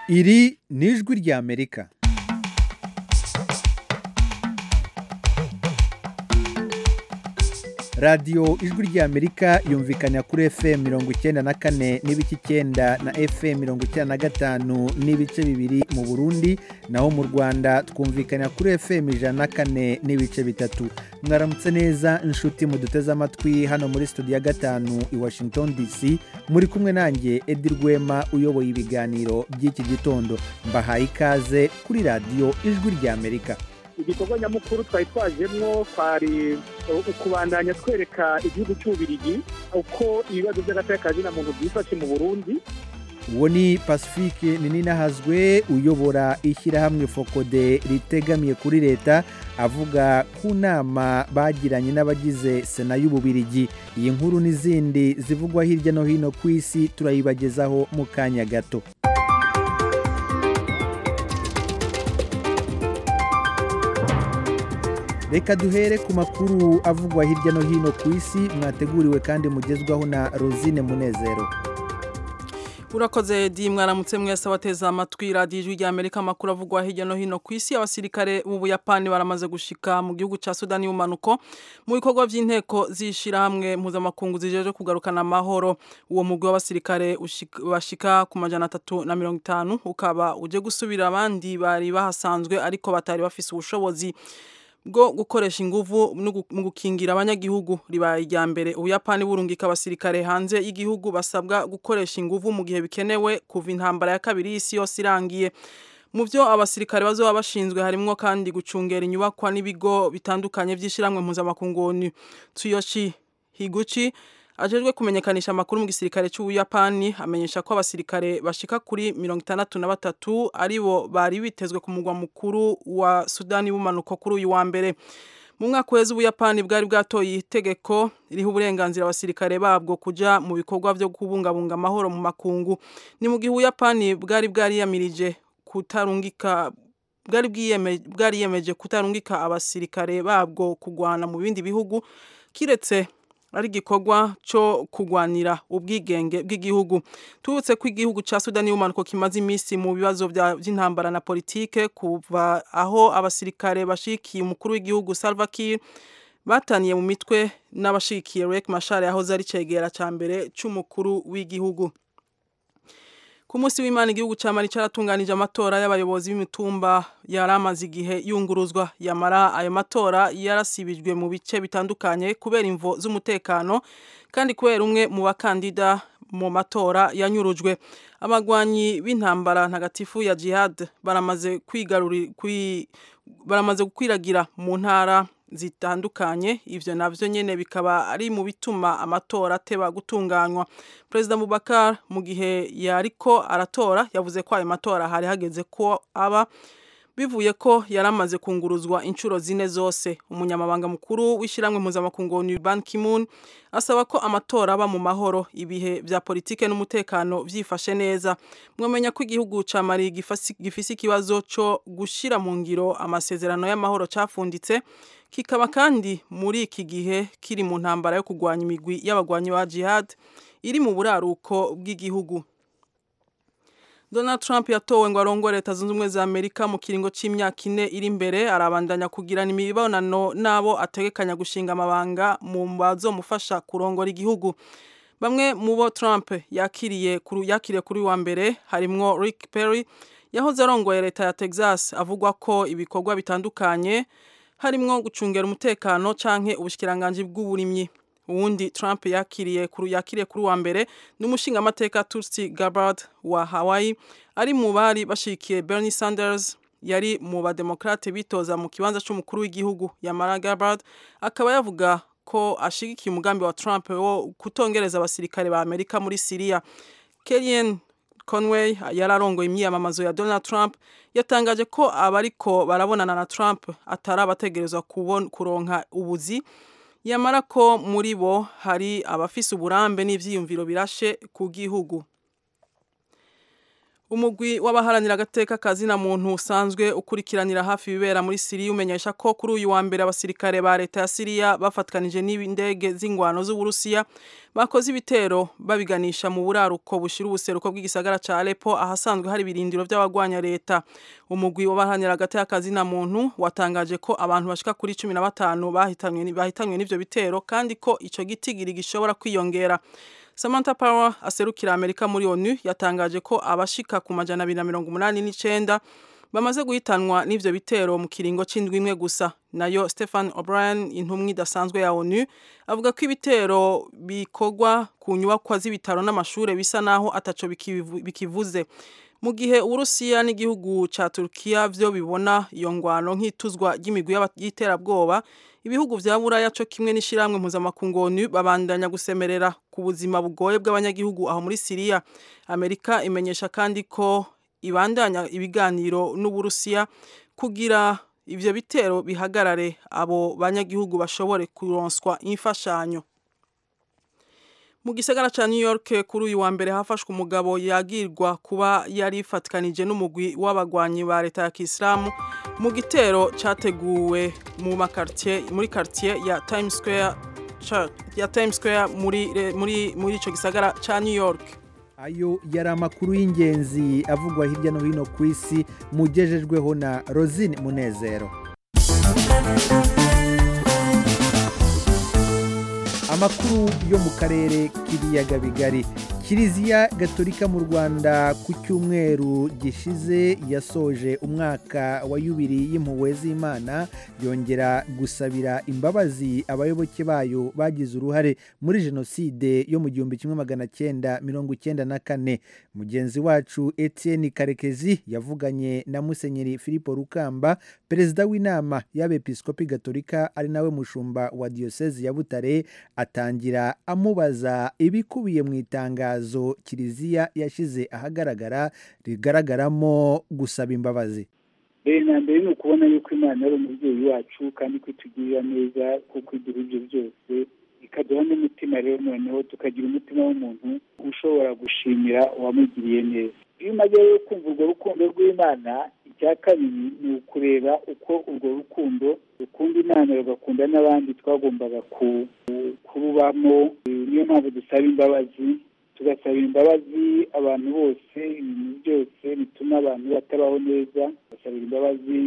iri ni ijwi ry'amerika radiyo ijwi ry'amerika yumvikana kuri fm mirongo icyenda na kane n'ibice icyenda na fm mirongo icyenda na gatanu n'ibice bibiri mu burundi naho mu rwanda twumvikana kuri fm ijana na kane n'ibice bitatu mwaramutse neza inshuti muduteze amatwi hano muri studio ya gatanu i washington dc muri kumwe nanjye edi rwema uyoboye ibiganiro by'iki gitondo mbahaye ikaze kuri radiyo ijwi ry'amerika igikorwa nyamukuru twari twajemwo twari ukubandanya twereka igihugu cy'ububirigi uko ibibazo by'agatekano na muntu byifashe mu burundi uwo ni pacifique ninahazwe uyobora ishyirahamwe fokode ritegamiye kuri leta avuga ku nama bagiranye n'abagize sena y'ububirigi iyi nkuru n'izindi zivugwa hirya no hino ku isi turayibagezaho mu kanya gato reka duhere ku makuru avugwa hirya no hino ku isi mwateguriwe kandi mugezwaho na rosine munezero urakoze di mwaramutse mwese abateza amatwi radiyo ijwi rya amerika amakuru avugwa hirya no hino ku isi abasirikare b'ubuyapani baramaze gushika mu gihugu cya sudani y'umanuko mu bikorwa by'inteko z'ishyirahamwe mpuzamakungu zijeje kugarukana amahoro uwo mugwi w'abasirikare bashika ku majana atatu na mirongo itanu ukaba uje gusubira abandi bari bahasanzwe ariko batari bafise ubushobozi bwo gukoresha inguvu mu gukingira abanyagihugu ribaye irya mbere ubuyapani burungika abasirikare hanze y'igihugu basabwa gukoresha inguvu mu gihe bikenewe kuva intambara ya kabiri y'isi yose irangiye mu byo abasirikare bazoba bashinzwe harimwo kandi gucungera inyubakwa n'ibigo bitandukanye by'ishyirahamwe mpuzamakungu tsuyoshi higuchi ajejwe kumenyekanisha amakuru mu gisirikare cy'ubuyapani amenyesha ko abasirikare bashika kuri mirongo itandatu na batatu aribo bari bitezwe ku mugwa mukuru wa sudani y'ubumanuko kuri uyu wa mbere mu mwaka weza ubuyapani bwari bwatoye itegeko ririho uburenganzira abasirikare babwo kuja mu bikorwa byo kubungabunga amahoro mu makungu ni mu gihe ubuyapani bwari bwariyamirije kutarungika bwari bwariyemeje kutarungika abasirikare babwo kugwana mu bindi bihugu kiretse ari igikorwa cyo kurwanira ubwigenge bw'igihugu tubutse ko igihugu cya sudani y'umanuko kimaze iminsi mu bibazo by'intambara na politike kuva aho abasirikare bashikiye umukuru w'igihugu Salva Kiir bataniye mu mitwe n'abashikiye Riek Machar yahoze ari cegera cya mbere cy'umukuru w'igihugu ku munsi w'imana igihugu cya mari cyaratunganije amatora y'abayobozi b'imitumba yari amaze igihe yunguruzwa yamara ayo matora yarasibijwe mu bice bitandukanye kubera imvo z'umutekano kandi kubera umwe mu bakandida mu matora yanyurujwe abagwanyi b'intambara ntagatifu ya jihad baramaze baramaze gukwiragira mu ntara zitandukanye ivyo navyo nyene bikaba ari mu bituma amatora ateba gutunganywa President Boubacar mu gihe yariko aratora yavuze ko ayo matora hari hageze ko aba bivuye ko yaramaze kunguruzwa inshuro zine zose umunyamabanga mukuru w'ishiramwe mpuzamakungu Ban Ki-moon asaba ko amatora aba mu mahoro ibihe vya politike n'umutekano vyifashe neza mwamenya ko igihugu ca Mali gifise ikibazo co gushira mu ngiro amasezerano y'amahoro cafunditse kikaba kandi muri iki gihe kiri mu ntambara yo kurwanya imigwi y'abagwanyi ba jihad iri mu buraruko bw'igihugu Donald Trump yatowe ngo arongore leta zunze ubumwe za Amerika mu kiringo c'imyaka ine iri imbere arabandanya kugirana imibonano nabo ategekanya gushinga amabanga mu bazomufasha kurongora igihugu bamwe mu bo Trump yakiriye kuri yakiriye kuri wa mbere harimwo Rick Perry yahoze arongoye leta ya Texas avugwa ko ibikorwa bitandukanye harimwo gucungera umutekano canke ubushikiranganje bw'uburimyi uwundi Trump yakiriye kuri yakiriye kuri wa mbere n'umushinga amateka Tulsi Gabbard wa Hawaii ari mu bari bashikiye Bernie Sanders yari mu bademokrate bitoza mu kibanza c'umukuru w'igihugu Yamara Gabbard akaba yavuga ko ashigikiye umugambi wa Trump wo kutongereza abasirikare ba Amerika muri Syria Kellyanne Conway yararongoye imyiyamamazo ya Donald Trump yatangaje ko abariko barabonana na Trump atari abategerezwa kuronka ubuzi yamara ko muri bo hari abafise uburambe n'ivyiyumviro birashe ku gihugu umugwi w'abaharanira agateka kazina muntu usanzwe ukurikiranira hafi ibibera muri Siriya umenyesha ko kuri uyu wa mbere abasirikare ba leta ya Siriya bafatkanije n'indege z'ingwano z'Uburusiya bakoze ibitero babiganisha mu buraruko bushira ubuseruko bw'igisagara ca Aleppo ahasanzwe hari birindiro by'abagwanya leta umugwi w'abaharanira agateka kazina muntu watangaje ko abantu bashika kuri 15 bahitanywe bahitanywe n'ivyo bitero kandi ko ico gitigiri gishobora kwiyongera Samantha Power aserukira Amerika muri ONU yatangaje ko abashika ku majana 289 bamaze guhitanwa n'ivyo bitero mu kiringo c'indwi imwe gusa nayo Stefan O'Brien intumwa idasanzwe ya ONU avuga ko ibitero bikorwa ku nyubakwa z'ibitaro n'amashure bisa naho ataco bikivuze mu gihe Urusiya n'igihugu ca Turkiya vyo bibona iyo ngwano nk'ituzwa ry'imigwi y'iterabwoba ibihugu vya buraya co kimwe n'ishiramwe mpuzamakungu ONU babandanya gusemerera ku buzima bugoye bw'abanyagihugu aho muri Siriya Amerika imenyesha kandi ko ibandanya ibiganiro n'Uburusiya kugira ivyo bitero bihagarare abo banyagihugu bashobore kuronswa imfashanyo mu gisagara ca New York kuri uyu wa mbere hafashwe umugabo yagirwa kuba yari ifatkanije n'umugwi w'abagwanyi ba leta ya Kisilamu mu gitero categuwe mu makartier muri quartier ya Times Square ya Times Square muri muri muri ico gisagara ca New York ayo yari amakuru y'ingenzi avugwa hirya no hino ku isi mugejejweho na Rosine Munezero amakuru yo mu karere k'ibiyaga bigari kiliziya gatolika mu rwanda ku cyumweru gishize yasoje umwaka wa yubiri y'impuhwe z'imana yongera gusabira imbabazi abayoboke bayo bagize uruhare muri jenoside yo mu gihumbi kimwe magana cyenda mirongo icyenda na kane mugenzi wacu etienne karekezi yavuganye na musenyeri filipo rukamba perezida w'inama y'abepiskopi gatolika ari nawe mushumba wa diyosezi ya butare atangira amubaza ibikubiye mu itangazo kiliziya yashyize ahagaragara rigaragaramo gusaba imbabazi mbere na mbere ni ukubona yuko imana ari umubyeyi wacu kandi ko itugirira neza kuko iduha ibyo byose ikaduha n'umutima rero noneho tukagira umutima w'umuntu ushobora gushimira uwamugiriye neza iyo umaze rero kumva urwo rukundo rw'imana icya kabiri ni ukureba uko urwo rukundo rukunda imana rugakunda n'abandi twagombaga kurubamo niyo mpamvu dusaba imbabazi tugasaba imbabazi abantu bose ibintu byose bituma abantu batabaho neza tugasabira imbabazi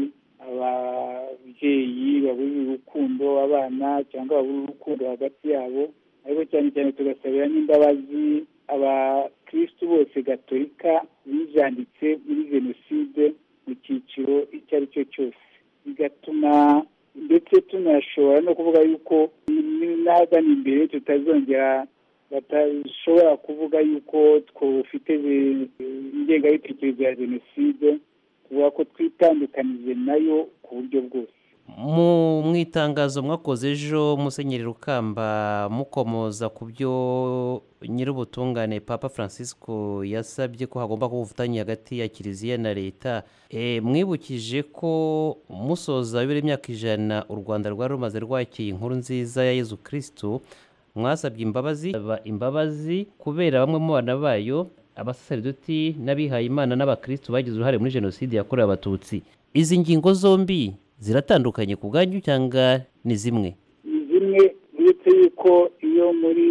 ababyeyi baburira urukundo abana cyangwa baburira urukundo hagati yabo ariko cyane cyane tugasabira n'imbabazi abakirisitu bose gatolika bijanditse muri jenoside mu cyiciro icyo ari cyo cyose bigatuma ndetse tunashobora no kuvuga yuko n'ahagana imbere tutazongera batashobora kuvuga yuko twufite ingengabitekerezo ya jenoside tuvuga ko twitandukanije nayo ku buryo bwose mu itangazo mwakoze ejo musenyeri rukamba mukomoza ku byo nyir'ubutungane papa francisco yasabye ko hagomba kuba ubufatanye hagati ya kiliziya na leta mwibukije ko musoza bibiri imyaka ijana u rwanda rwari rumaze rwakiye inkuru nziza ya yezu kirisitu mwasabye imbabazi imbabazi kubera bamwe mu bana bayo abasaseridoti n'abihaye imana n'abakirisitu bagize uruhare muri jenoside yakorewe abatutsi izi ngingo zombi ziratandukanye ku bwanyu cyangwa ni zimwe ni zimwe uretse yuko iyo muri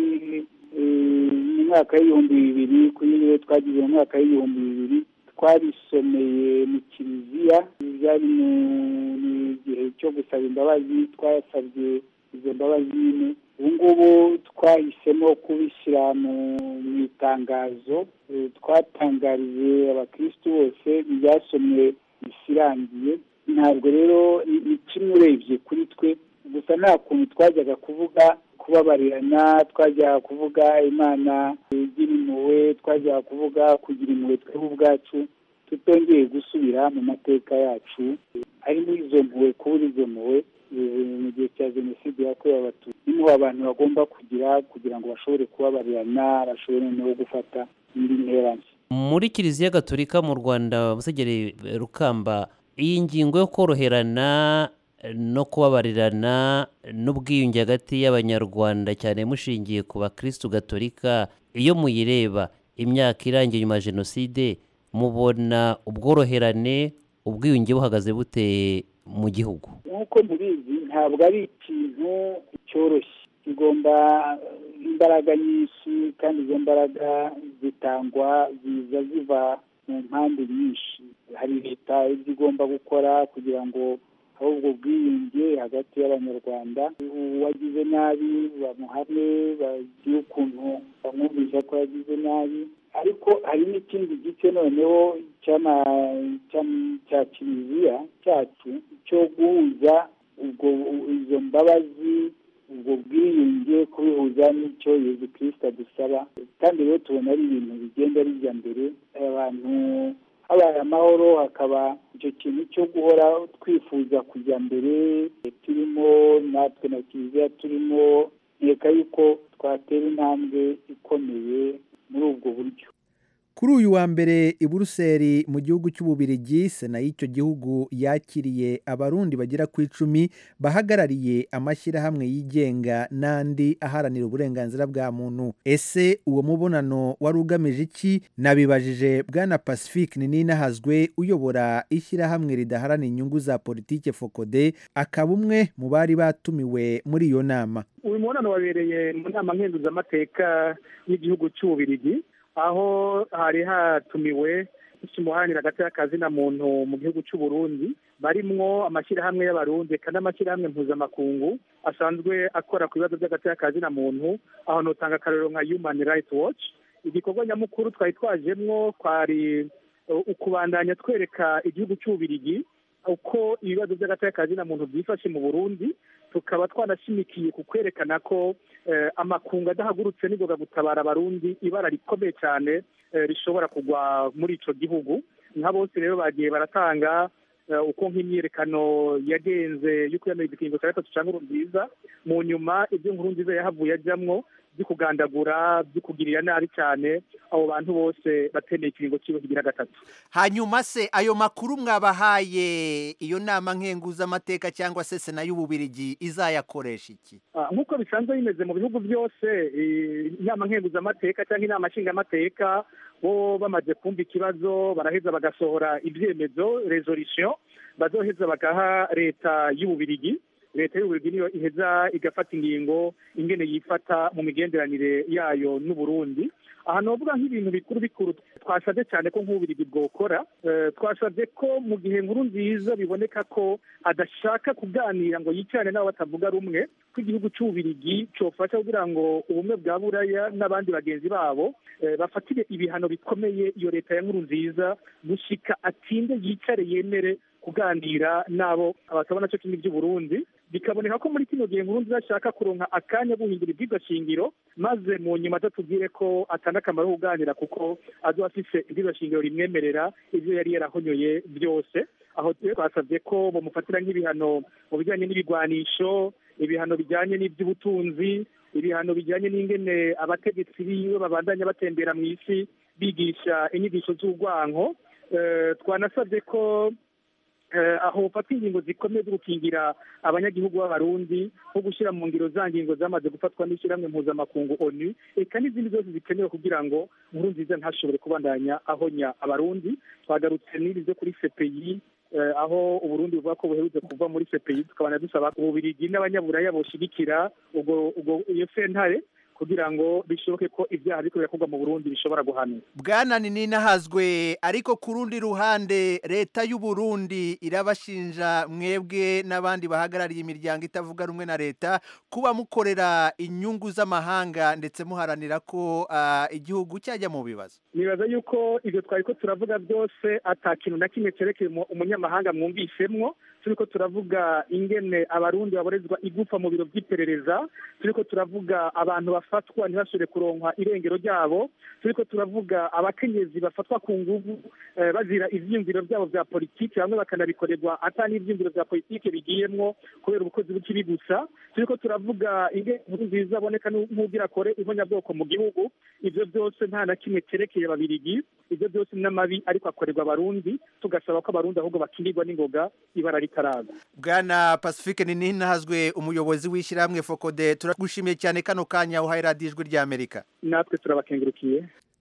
mu mwaka w'ibihumbi bibiri kuri niyo twagize mu mwaka w'ibihumbi bibiri twarisomeye mu kiliziya byari mu gihe cyo gusaba imbabazi twasabye izo mbabazi nyine ubu ngubu twahisemo kubishyira mu itangazo twatangarije abakirisitu bose byasomwe bisirangiye ntabwo rero ni kimwe urebye kuri twe gusa nta kuntu twajyaga kuvuga kubabarirana twajyaga kuvuga imana igira impuhwe twajyaga kuvuga kugira impuhwe twebwe ubwacu tutongeye gusubira mu mateka yacu harimo izo mpuhwe kubura izo mpuhwe mu gihe cya jenoside yakorewe abatutsi niho abantu bagomba kugira kugira ngo bashobore kubabarirana bashobore noneho gufata indi ntera nshya muri kiliziya gatolika mu rwanda musenyeri rukamba iyi ngingo yo koroherana no kubabarirana n'ubwiyunge hagati y'abanyarwanda cyane mushingiye ku bakirisitu gatolika iyo muyireba imyaka irangiye nyuma ya jenoside mubona ubworoherane ubwiyunge buhagaze bute mu gihugu nk'uko mubizi ntabwo ari ikintu cyoroshye kigomba imbaraga nyinshi kandi izo mbaraga zitangwa ziza ziva mu mpande nyinshi hari leta ibyo igomba gukora kugira ngo habe ubwo bwiyunge hagati y'abanyarwanda uwagize nabi bamuhane bagire ukuntu bamwumvisha ko yagize nabi ariko hari n'ikindi gice noneho cya kiliziya cyacu cyo guhuza ubwo izo mbabazi ubwo bwiyunge kubihuza n'icyo yezu kirisita adusaba kandi rero tubona ari ibintu bigenda bijya mbere abantu habaye amahoro hakaba icyo kintu cyo guhora twifuza kujya mbere turimo natwe na kiliziya turimo nkeka yuko twatera intambwe ikomeye muri ubwo buryo kuri uyu wa mbere i buruseli mu gihugu cy'ububirigi sena y'icyo gihugu yakiriye abarundi bagera ku icumi bahagarariye amashyirahamwe yigenga n'andi aharanira uburenganzira bwa muntu ese uwo mubonano wari ugamije iki nabibajije bwana pacifique ninahazwe uyobora ishyirahamwe ridaharanira inyungu za politike fokode akaba umwe mu bari batumiwe muri iyo nama uyu mubonano wabereye mu nama nkenguzamateka y'igihugu cy'ububirigi aho hari hatumiwe umuharanira hagati y'akazi na muntu mu gihugu cy'u Burundi barimwo amashyirahamwe y'abarundi kandi amashyirahamwe mpuzamakungu asanzwe akora ku bibazo by'agati y'akazi na muntu aho nutanga akarero nka human rights watch igikorwa nyamukuru twari twajemwo kwari ukubandanya twereka igihugu cy'ububirigi uko ibibazo by'agati y'akazi na muntu byifashe mu burundi tukaba twanashimikiye ku kwerekana ko amakungu adahagurutse n'ingoga gutabara abarundi ibara rikomeye cyane rishobora kugwa muri icyo gihugu nka bose rero bagiye baratanga uko nk'imyiyerekano yagenze yo kwiyamiriza ikiringo cya gatatu cya nkuru nziza mu nyuma ibyo nkuru nziza yahavuye ajyamwo byo kugandagura byo kugirira nabi cyane abo bantu bose batemeye ikiringo cy'iwe kigira gatatu hanyuma se ayo makuru mwabahaye iyo nama nkenguzamateka cyangwa se sena y'ububirigi izayakoresha iki nk'uko bisanzwe bimeze mu bihugu byose inama nkenguzamateka cyangwa inama nshingamateka bo bamaze kumva ikibazo baraheza bagasohora ibyemezo resolution bazoheza bagaha leta y'ububirigi leta y'ububirigi niyo iheza igafata ingingo ingene yifata mu migenderanire yayo n'uburundi aha novuga nk'ibintu bikuru bikuru twasabye cyane ko nk'ububirigi bwokora twasabye ko mu gihe nkuru nziza biboneka ko adashaka kuganira ngo yicarane n'abo batavuga rumwe ko igihugu cy'ububirigi cyofasha kugira ngo ubumwe bwa buraya n'abandi bagenzi babo bafatire ibihano bikomeye iyo leta ya nkuru nziza gushika atinde yicare yemere kuganira n'abo batabona cyo kimwe by'uburundi bikaboneka ko muri kino gihe nkuru nziza ashaka kuronka akanya guhindura ibyigwa shingiro maze mu nyuma atatubwire ko atanga akamaro ko kuganira kuko azoba afise ibyigwa shingiro rimwemerera ibyo yari yarahonyoye byose aho twasabye ko bamufatira nk'ibihano mu bijyanye n'ibigwanisho ibihano bijyanye n'iby'ubutunzi ibihano bijyanye n'ingene abategetsi biwe babandanya batembera mu isi bigisha inyigisho z'urwanko twanasabye ko aho bafata ingingo zikomeye zo gukingira abanyagihugu b'abarundi nko gushyira mu ngiro za ngingo zamaze gufatwa n'ishyirahamwe mpuzamakungu onu eka n'izindi zose zikenewe kugira ngo nkuru nziza ntashobore kubandanya ahonya abarundi twagarutse n'ibi byo kuri sepeyi aho uburundi buvuga ko buherutse kuva muri sepeyi tukabona dusaba ububirigi n'abanyaburaya boshigikira ubwo iyo sentare kugira ngo bishoboke ko ibyaha biriko birakorwa mu Burundi bishobora guhanwa bwana ninahazwe ariko ku rundi ruhande leta y'u Burundi irabashinja mwebwe n'abandi bahagarariye imiryango itavuga rumwe na leta kuba mukorera inyungu z'amahanga ndetse muharanira ko uh, igihugu cyajya mu bibazo nibaza yuko ibyo twari ko turavuga byose ata kintu na kimwe cerekeye umunyamahanga mwumvisemwo turiko turavuga ingene abarundi baborezwa igufa mu biro by'iperereza turiko turavuga abantu bafatwa ntibashobore kuronkwa irengero ryabo turiko turavuga abakenyezi bafatwa ku nguvu bazira ivyiyumviro byabo vya politiki bamwe bakanabikorerwa ata n'ivyiyumviro vya politiki bigiyemwo kubera ubukozi bw'ikibi gusa turiko turavuga ingene inkuru nziza aboneka nk'ugira kore ihonyabwoko mu gihugu ivyo byose nta na kimwe cerekeye babirigi ivyo byose n'amabi ariko akorerwa abarundi tugasaba ko abarundi ahubwo bakingirwa n'ingoga ibara ritaraza bwana pacifique ninahazwe umuyobozi w'ishyirahamwe fokode turagushimiye cyane kano kanya uhaye radiyo ijwi ry'amerika natwe turabakengurukiye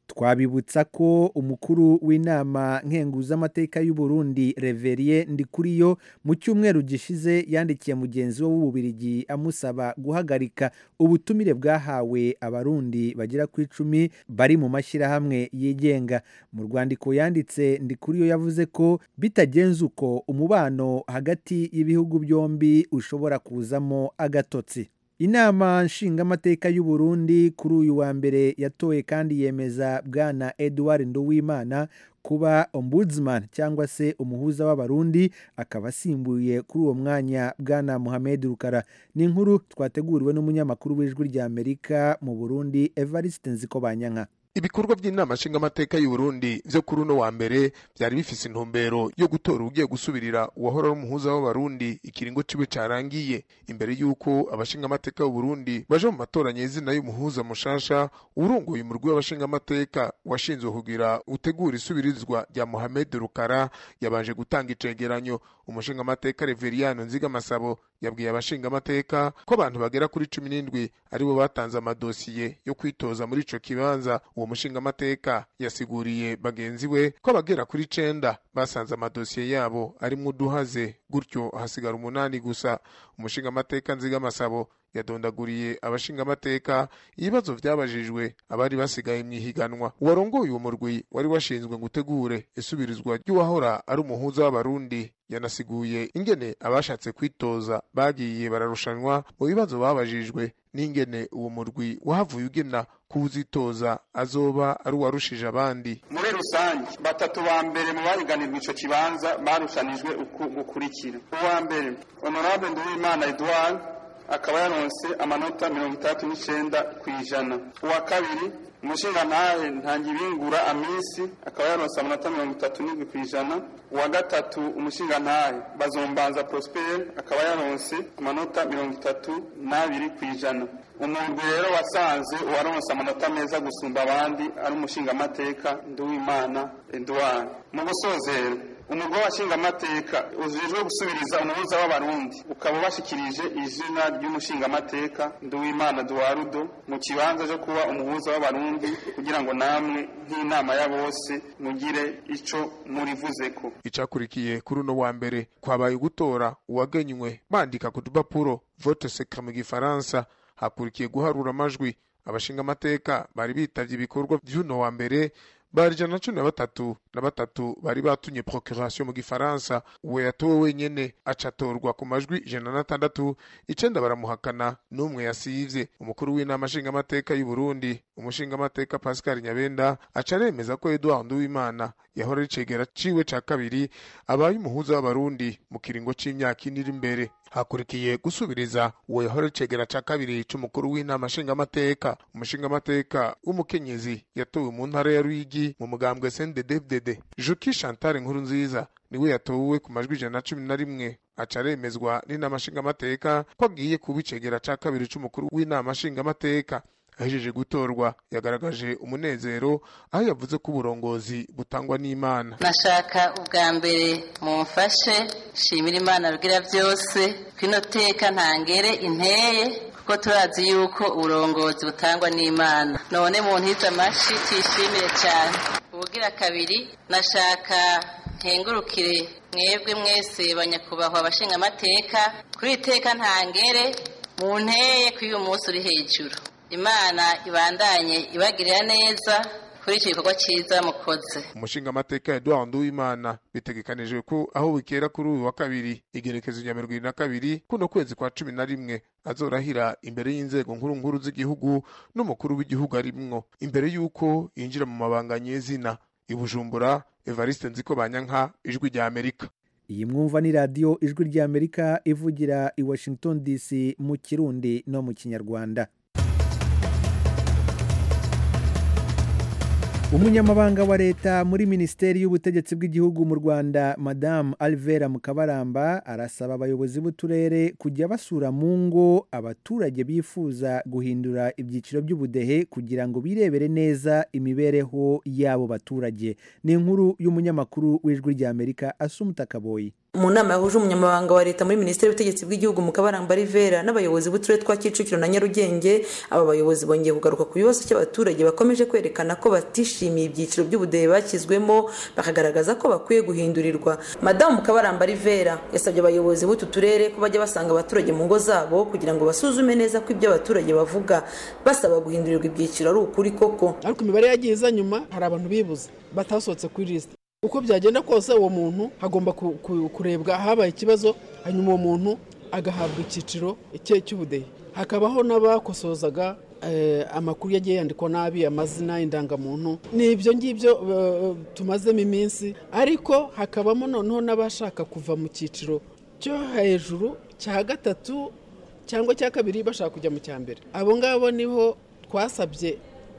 twabibutsa ko umukuru w'inama nkenguzamateka y'u Burundi reveriye ndikuriyo mu cyumweru gishize yandikiye mugenzi we w'ububirigi amusaba guhagarika ubutumire bwahawe abarundi bagera ku icumi bari mu mashyirahamwe yigenga mu rwandiko yanditse ndikuriyo yavuze ko bitagenze uko umubano hagati y'ibihugu byombi ushobora kuzamo agatotsi inama nshingamateka y'u Burundi kuri uyu wa mbere yatoye kandi yemeza bwana Edouard Nduwimana kuba ombudsman cyangwa se umuhuza w'abarundi akaba asimbuye kuri uwo mwanya bwana Mohamed Rukara ni inkuru twateguriwe n'umunyamakuru w'ijwi rya Amerika mu Burundi Evariste Nzikobanyanka ibikorwa by'inama nshingamateka y'u Burundi byo kuri uno wa mbere byari bifise intumbero yo gutora ugiye gusubirira uwahora ari umuhuza w'abarundi ikiringo ciwe carangiye imbere y'uko abashingamateka b'u Burundi baje mu matora nyezina y'umuhuza mushasha urongoye umurwi w'abashingamateka washinzwe kugira utegura isubirizwa rya Mohamed Rukara yabanje gutanga icegeranyo umushingamateka Reveriyano Nziga Masabo yabwiye abashingamateka ko abantu bagera kuri cumi n'indwi aribo batanze amadosiye yo kwitoza muri ico kibanza uwo mushingamateka yasiguriye bagenzi we ko abagera kuri cenda basanze amadosiye yabo arimwo uduhaze gutyo hasigara umunani gusa umushingamateka nziga masabo yadondaguriye abashingamateka ibibazo vyabajijwe abari basigaye mw'ihiganwa uwarongoye uwo murwi wari washinzwe gutegure isubirizwa ry'uwahora ari umuhuza w'abarundi yanasiguye ingene abashatse kwitoza bagiye bararushanwa mu bibazo babajijwe n'ingene uwo murwi wahavuye ugena kuwuzitoza azoba ari uwarushije abandi muri rusange batatu ba mbere mu bahiganirwa ico kibanza barushanijwe uku gukurikira uwa mbere honorable nduwimana edouard akaba yaronse amanota mirongo itandatu n'icenda ku ijana uwa kabiri umushingantahe ntangibingura amisi akaba yaronse amanota mirongo itatu n'indwi ku ijana uwa gatatu umushingantahe bazombanza prosper akaba yaronse amanota mirongo itatu n'abiri ku ijana umuntu rero wasanze uwaronse amanota meza gusumba abandi ari umushingamateka nduwimana edouard mu gusozera umugwa w'abashingamateka ujejwe gusubiriza umuhuza w'abarundi ukaba ubashikirije izina ry'umushingamateka nduwimana duwarudo mu kibanza cyo kuba umuhuza w'abarundi kugira ngo namwe nk'inama ya bose mugire ico murivuzeko icakurikiye kuri uno wa mbere kwabaye gutora uwagenywe bandika ku dupapuro vote secret mu gifaransa hakurikiye guharura amajwi abashingamateka bari bitavye ibikorwa vy'uno wa mbere bari ijana na cumi na batatu na batatu bari batumye procuration mu gifaransa uwo yatowe wenyene acatorwa ku majwi ijana na tandatu icenda baramuhakana n'umwe yasivye umukuru w'inama nshingamateka y'u Burundi umushingamateka Pascal Nyabenda aca aremeza ko Edouard Nduwimana yahora ari cegera ciwe ca kabiri abaye umuhuza w'abarundi mu kiringo c'imyaka ine iri imbere hakurikiye gusubiriza uwo yahora icegera ca kabiri c'umukuru w'inama nshingamateka umushingamateka w'umukenyezi yatowe mu ntara ya Ruyigi mu mugambwe CNDD-FDD Juki Chantal Nkuru nziza niwe yatowe ku majwi ijana na cumi na rimwe aca aremezwa n'inama nshingamateka ko agiye kuba icegera ca kabiri c'umukuru w'inama nshingamateka ahejeje gutorwa yagaragaje umunezero aho yavuze ko uburongozi butangwa n'imana nashaka ubwa mbere mumfashe shimira imana rugira byose kwino teka ntangere inteye kuko turazi yuko uburongozi butangwa n'imana none mu ntiza amashi tuyishimire cyane ubugira kabiri nashaka nkengurukire mwebwe mwese banyakubahwa abashinga amateka kuri iteka ntangere mu nteye ko uyu munsi uri hejuru imana ibandanye ibagirira neza kuri icyo gikorwa cyiza mukoze umushingamateka Edouard Nduwimana bitegekanijwe ko aho bukera kuri uyu wa kabiri igerekezo rya mirongo irindwi na kabiri kuno kwezi kwa cumi na rimwe azorahira imbere y'inzego nkuru nkuru z'igihugu n'umukuru w'igihugu arimwo imbere y'uko yinjira mu mabanga nyezina i Bujumbura Evariste Nziko Banyanka ijwi rya Amerika iyi mwumva ni radiyo ijwi rya Amerika ivugira i Washington DC mu kirundi no mu kinyarwanda umunyamabanga wa leta muri minisiteri y'ubutegetsi bw'igihugu mu rwanda madamu alvera mukabaramba arasaba abayobozi b'uturere kujya basura mu ngo abaturage bifuza guhindura ibyiciro by'ubudehe kugira ngo birebere neza imibereho y'abo baturage ni inkuru y'umunyamakuru w'ijwi ry'amerika asumuta kaboyi mu nama yahuje umunyamabanga wa leta muri minisiteri y'ubutegetsi bw'igihugu mu kabaramba rivera n'abayobozi b'uturere twa kicukiro na nyarugenge aba bayobozi bongeye kugaruka ku bibazo cy'abaturage bakomeje kwerekana ko batishimiye ibyiciro by'ubudehe bashyizwemo bakagaragaza ko bakwiye guhindurirwa madamu kabaramba rivera yasabye abayobozi b'utu turere ko bajya basanga abaturage mu ngo zabo kugira ngo basuzume neza ko ibyo abaturage bavuga basaba guhindurirwa ibyiciro ari ukuri koko ariko imibare yagiye iza nyuma hari abantu bibuze batasohotse kuri lisite uko byagenda kose uwo muntu hagomba kurebwa ahabaye ikibazo hanyuma uwo muntu agahabwa icyiciro cye cy'ubudehe hakabaho n'abakosozaga amakuru yagiye yandikwa nabi amazina indangamuntu ni ibyo ngibyo tumazemo iminsi ariko hakabamo noneho n'abashaka kuva mu cyiciro cyo hejuru cya gatatu cyangwa cya kabiri bashaka kujya mu cya mbere abo ngabo niho twasabye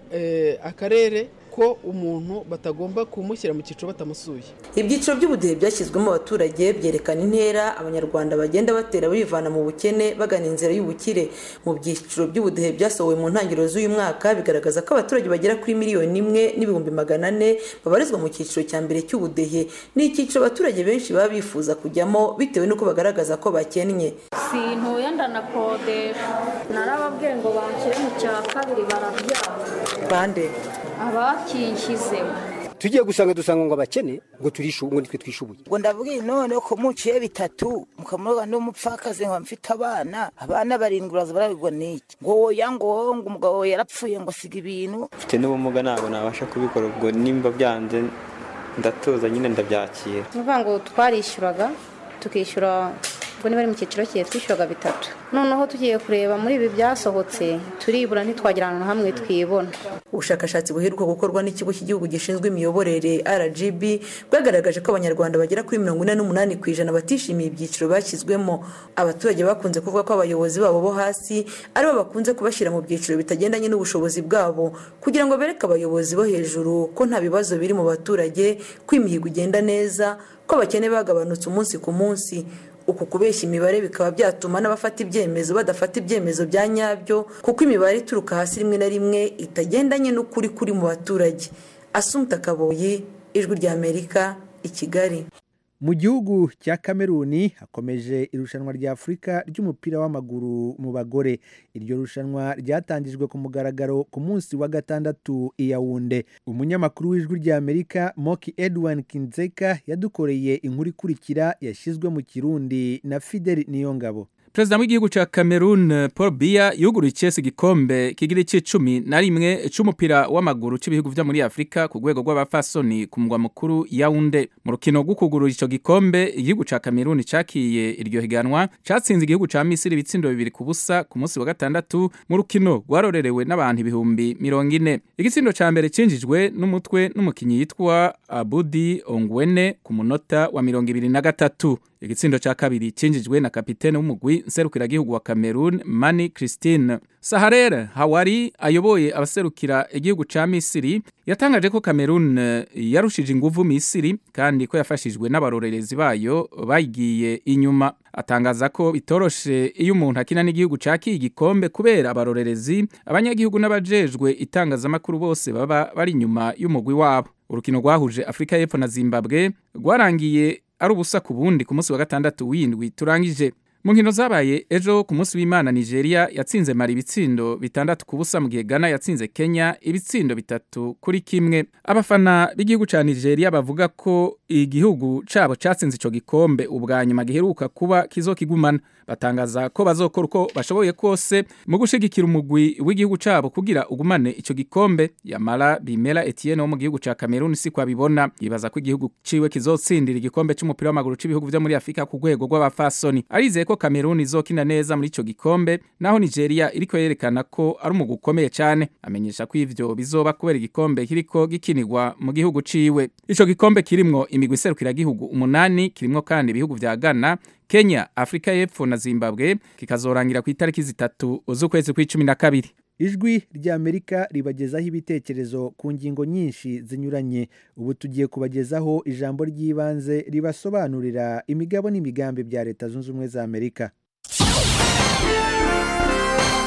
akarere ko umuntu batagomba kumushyira mu cyiciro batamusuye ibyiciro by'ubudehe byashyizwemo abaturage byerekana intera abanyarwanda bagenda batera bivana mu bukene bagana inzira y'ubukire mu byiciro by'ubudehe byasohowe mu ntangiriro z'uyu mwaka bigaragaza ko abaturage bagera kuri miliyoni imwe n'ibihumbi magana ane babarizwa mu cyiciro cya mbere cy'ubudehe ni icyiciro abaturage benshi baba bifuza kujyamo bitewe n'uko bagaragaza ko bakennye sintuye ndanakodesha narababwiye ngo banshyire mu cya kabiri barabyanga bande abakinshyizemo tugiye gusanga dusanga ngo abakene ngo turishu ngo nitwe twishubuye ngo ndabwiye none ko muciye bitatu mukamuroga n'umupfakazi ngo mfite abana abana barindwi uraza barabigwa n'iki ngo woya ngo ngo umugabo yarapfuye ngo asiga ibintu mfite n'ubumuga ntabwo nabasha kubikora ubwo nimba byanze ndatuza nyine ndabyakira ni ukuvuga ngo twarishyuraga tukishyura ubwo niba ari mu cyiciro cye twishyuraga bitatu noneho tugiye kureba muri ibi byasohotse turibura ntitwagira ahantu hamwe twibona ubushakashatsi buheruka gukorwa n'ikigo cy'igihugu gishinzwe imiyoborere rgb bwagaragaje ko abanyarwanda bagera kuri mirongo ine n'umunani ku ijana batishimiye ibyiciro bashyizwemo abaturage bakunze kuvuga ko abayobozi babo bo hasi aribo bakunze kubashyira mu byiciro bitagendanye n'ubushobozi bwabo kugira ngo bereke abayobozi bo hejuru ko nta bibazo biri mu baturage ko imihigo igenda neza ko abakene bagabanutse umunsi ku munsi uku kubeshya imibare bikaba byatuma n'abafata ibyemezo badafata ibyemezo bya nyabyo kuko imibare ituruka hasi rimwe na rimwe itagendanye n'ukuri kuri mu baturage asumta kaboyi ijwi ry'amerika i kigali mu gihugu cya kameruni hakomeje irushanwa rya afurika ry'umupira w'amaguru mu bagore iryo rushanwa ryatangijwe ku mugaragaro ku munsi wa gatandatu i yawunde umunyamakuru w'ijwi ry'amerika moki edwin kinzeka yadukoreye inkuru ikurikira yashyizwe mu kirundi na fideli niyongabo perezida w'igihugu cya cameroon paul biya yuguruye icyesi igikombe kigira icy'icumi na rimwe cy'umupira w'amaguru cy'ibihugu byo muri afurika ku rwego rw'abafasoni ku mugwa mukuru yawunde mu rukino rwo kugurura icyo gikombe igihugu cya cameroon cyakiye iryo higanwa cyatsinze igihugu cya misiri ibitsindo bibiri ku busa ku munsi wa gatandatu mu rukino rwarorerewe n'abantu ibihumbi mirongo ine igitsindo cya mbere cyinjijwe n'umutwe n'umukinnyi yitwa abudi ongwene ku munota wa mirongo ibiri na gatatu igitsindo cya kabiri cyinjijwe na kapitene w'umugwi nserukiragihugu wa cameroon mani christine saharere hawari ayoboye abaserukira igihugu cya misiri yatangaje ko cameroon yarushije inguvu misiri kandi ko yafashijwe n'abarorerezi bayo bayigiye inyuma atangaza ko bitoroshe iyo umuntu akina n'igihugu cyakiye igikombe kubera abarorerezi abanyagihugu n'abajejwe itangazamakuru bose baba bari inyuma y'umugwi wabo urukino rwahuje afurika y'epfo na zimbabwe rwarangiye ari ubusa ku bundi ku munsi wa gatandatu w'indwi turangije mu nkino zabaye ejo ku munsi w'imana nigeria yatsinze mari ibitsindo bitandatu ku busa mu gihe ghana yatsinze kenya ibitsindo bitatu kuri kimwe abafana b'igihugu cya nigeria bavuga ko igihugu cyabo cyatsinze icyo gikombe ubwa nyuma giheruka kuba kizokigumana batangaza ko bazokora uko bashoboye kose mu gushyigikira umugwi w'igihugu cyabo kugira ugumane icyo gikombe yamara bimera etienne wo mu gihugu cya cameroon si abibona yibaza ko igihugu ciwe kizotsindira igikombe cy'umupira w'amaguru cy'ibihugu byo muri afurika ku rwego rw'abafasoni arizeye ko cameroon izokina neza muri icyo gikombe naho nigeria iriko yerekana ko ari umugwi ukomeye cyane amenyesha ko ivyo bizoba kubera igikombe kiriko gikinirwa mu gihugu ciwe ico gikombe kirimwo imigwi iserukiragihugu umunani kirimwo kandi ibihugu vya ghana kenya afurika y'epfo na zimbabwe kikazorangira ku itariki zitatu z'ukwezi kw'icumi na kabiri ijwi ry'amerika ribagezaho ibitekerezo ku ngingo nyinshi zinyuranye ubu tugiye kubagezaho ijambo ry'ibanze ribasobanurira imigabo n'imigambi bya leta zunze ubumwe za amerika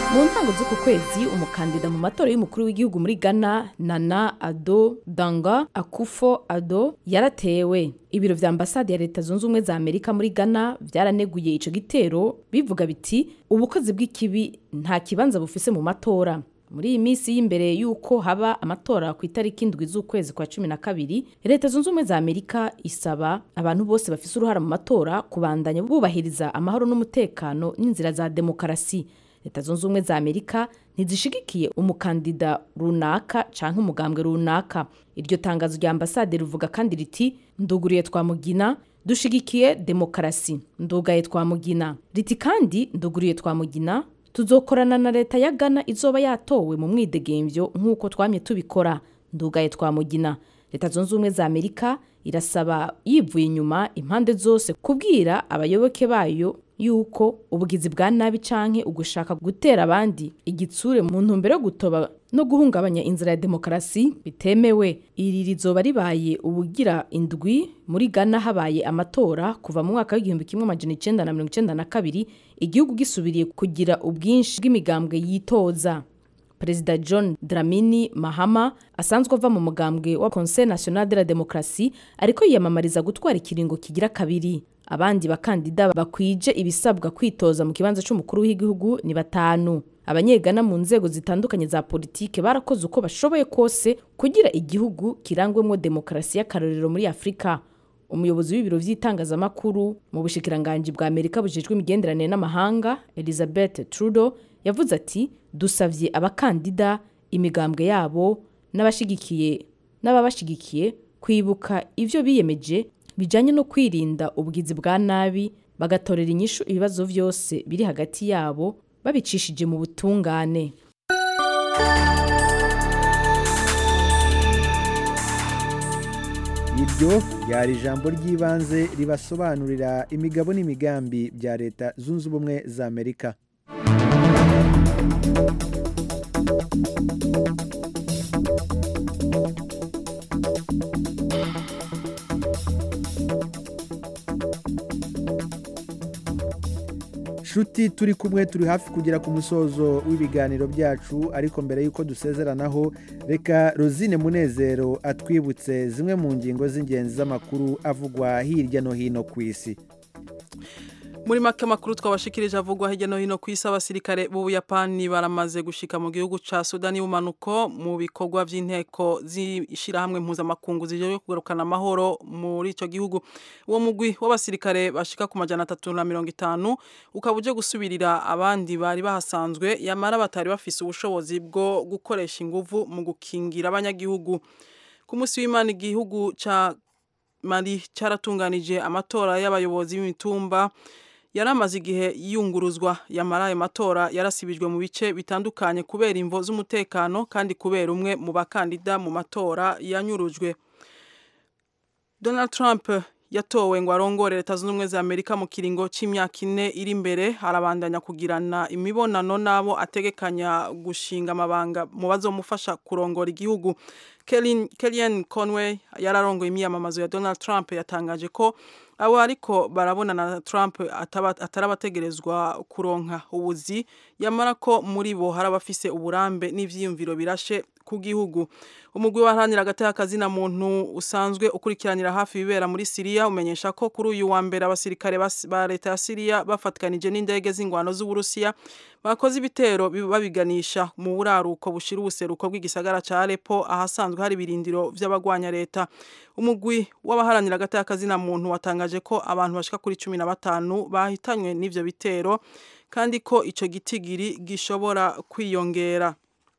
mu ntango z'uku kwezi umukandida mu matora y'umukuru w'igihugu muri ghana nana ado danga akufo ado yaratewe ibiro vya ambasade ya leta zunze ubumwe za amerika muri ghana byaraneguye ico gitero bivuga biti ubukozi bw'ikibi nta kibanza bufise mu matora muri iyi minsi y'imbere y'uko haba amatora ku itariki indwi z'ukwezi kwa cumi na kabiri leta zunze ubumwe za amerika isaba abantu bose bafise uruhara mu matora kubandanya bubahiriza amahoro n'umutekano n'inzira za demokarasi leta zunze ubumwe za amerika ntizishigikiye umukandida runaka canke umugambwe runaka iryo tangazo rya ambasade rivuga kandi riti nduguriye twamugina dushigikiye demokarasi ndugaye twamugina riti kandi nduguriye twamugina tuzokorana na leta ya Ghana izoba yatowe mu mwidegemvyo nk'uko twamye tubikora ndugaye twamugina leta zunze ubumwe za amerika irasaba yivuye inyuma impande zose kubwira abayoboke bayo yuko ubugizi bwa nabi canke ugushaka gutera abandi igitsure mu ntumbero yo gutoba no guhungabanya inzira ya demokarasi bitemewe iri rizoba ribaye ubugira indwi muri Ghana habaye amatora kuva mu mwaka w'igihumbi kimwe amajana icenda na mirongo icenda na kabiri igihugu gisubiriye kugira ubwinshi bw'imigambwe yitoza perezida john dramini mahama asanzwe ava mu mugambwe wa conseil national de la démocratie ariko yiyamamariza gutwara ikiringo kigira kabiri abandi bakandida bakwije ibisabwa kwitoza mu kibanza cy'umukuru w'igihugu ni batanu abanyegana mu nzego zitandukanye za politike barakoze uko bashoboye kose kugira igihugu kirangwemo demokarasi y'akarorero muri afurika umuyobozi w'ibiro by'itangazamakuru mu bushikiranganji bwa amerika bujejwe imigenderanire n'amahanga elizabeth trudeau yavuze ati dusavye abakandida imigambwe yabo n'abashigikiye n'ababashigikiye kwibuka ivyo biyemeje bijanye no kwirinda ubugizi bwa nabi bagatorera inyishu ibibazo vyose biri hagati yabo babicishije mu butungane iryo ryari ijambo ry'ibanze ribasobanurira imigabo n'imigambi bya leta zunze ubumwe za amerika nshuti turi kumwe turi hafi kugera ku musozo w'ibiganiro byacu ariko mbere y'uko dusezeranaho reka rosine munezero atwibutse zimwe mu ngingo z'ingenzi z'amakuru avugwa hirya no hino ku isi muri make amakuru twabashikirije avugwa hirya no hino ku isi abasirikare b'ubuyapani baramaze gushika mu gihugu ca sudani y'ubumanuko mu bikorwa vy'inteko z'ishirahamwe mpuzamakungu zijejwe kugarukana amahoro muri ico gihugu uwo mugwi w'abasirikare bashika ku majana atatu na mirongo itanu ukaba uje gusubirira abandi bari bahasanzwe yamara batari bafise ubushobozi bwo gukoresha inguvu mu gukingira abanyagihugu ku munsi w'imana igihugu ca mali caratunganije amatora y'abayobozi b'imitumba yari amaze igihe yunguruzwa yamara ayo matora yarasibijwe mu bice bitandukanye kubera imvo z'umutekano kandi kubera umwe mu bakandida mu matora yanyurujwe donald trump yatowe ngo arongore leta zunze ubumwe za amerika mu kiringo c'imyaka ine iri imbere arabandanya kugirana imibonano n'abo ategekanya gushinga amabanga mu bazomufasha kurongora igihugu kellyanne conway yararongoye imyiyamamazo ya donald trump yatangaje ko abo ariko barabonana na Trump atarabategerezwa kuronka ubuzi yamara ko muri bo hari abafise uburambe n'ivyiyumviro birashe ku gihugu umugwi waharanira agateka kazina muntu usanzwe ukurikiranira hafi ibibera muri Syria umenyesha ko kuri uyu wa mbere abasirikare ba leta ya Syria bafatikanije n'indege z'ingwano z'Uburusiya bakoze ibitero babiganisha mu buraruko bushira ubuseruko bw'igisagara ca Aleppo ahasanzwe hari ibirindiro vy'abagwanya leta umugwi w'abaharanira agateka kazina muntu watangaje ko abantu bashika kuri cumi na batanu bahitanywe n'ivyo bitero kandi ko ico gitigiri gishobora kwiyongera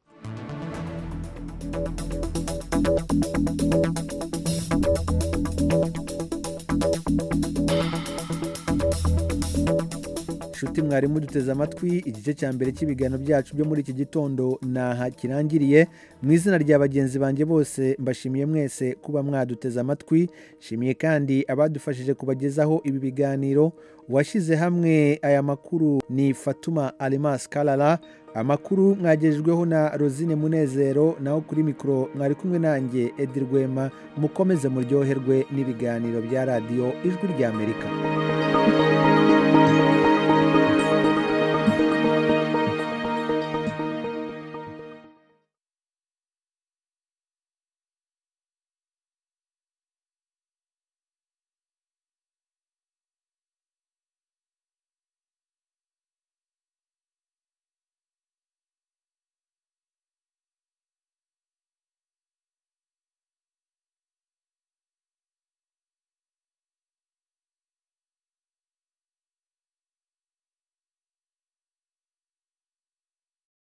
nshuti mwarimu duteze amatwi igice cya mbere cy'ibiganiro byacu byo muri iki gitondo naha kirangiriye mu izina rya bagenzi banjye bose mbashimiye mwese kuba mwaduteze amatwi nshimiye kandi abadufashije kubagezaho ibi biganiro uwashyize hamwe aya makuru ni fatuma alimas karara amakuru mwagejejweho na rosine munezero naho kuri mikoro mwari kumwe nanjye edi rwema mukomeze muryoherwe n'ibiganiro bya radiyo ijwi ry'amerika